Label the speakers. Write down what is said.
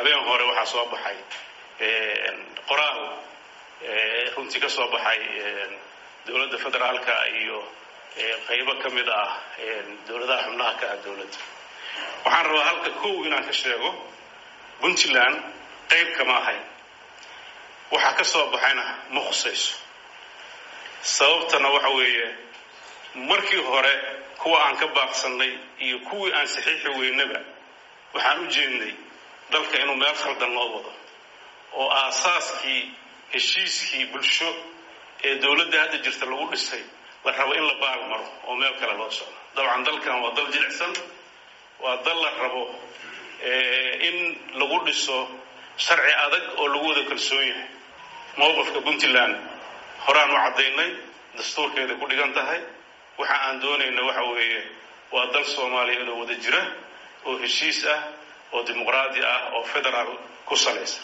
Speaker 1: habeen hore waxaa soo baxay qoraal runtii ka soo baxay dowladda federaalka iyo qaybo ka mid ah dowladaha xubnaha ka ah dowladda waxaan rabaa halka kow inaan ka sheego puntland qayb kama ahayn waxaa ka soo baxayna ma khusayso sababtana waxa weeye markii hore kuwa aan ka baaqsannay iyo kuwii aan saxiixi weynaba waxaan u jeednay dalka inuu meel khaldan loo wado oo aasaaskii heshiiskii bulsho ee dowladda hadda jirta lagu dhisay la rabo in la baal maro oo meel kale loo socdo dabcan dalkan waa dal jilicsan waa dal la rabo in lagu dhiso sharci adag oo lagu wada kalsoon yahay mowqifka puntland horaan u caddaynay dastuurkeeda ku dhigan tahay waxa aan doonayna waxa weeye waa dal soomaaliya inoo wada jira oo heshiis ah oo dimuqraadi ah oo federaal ku salaysan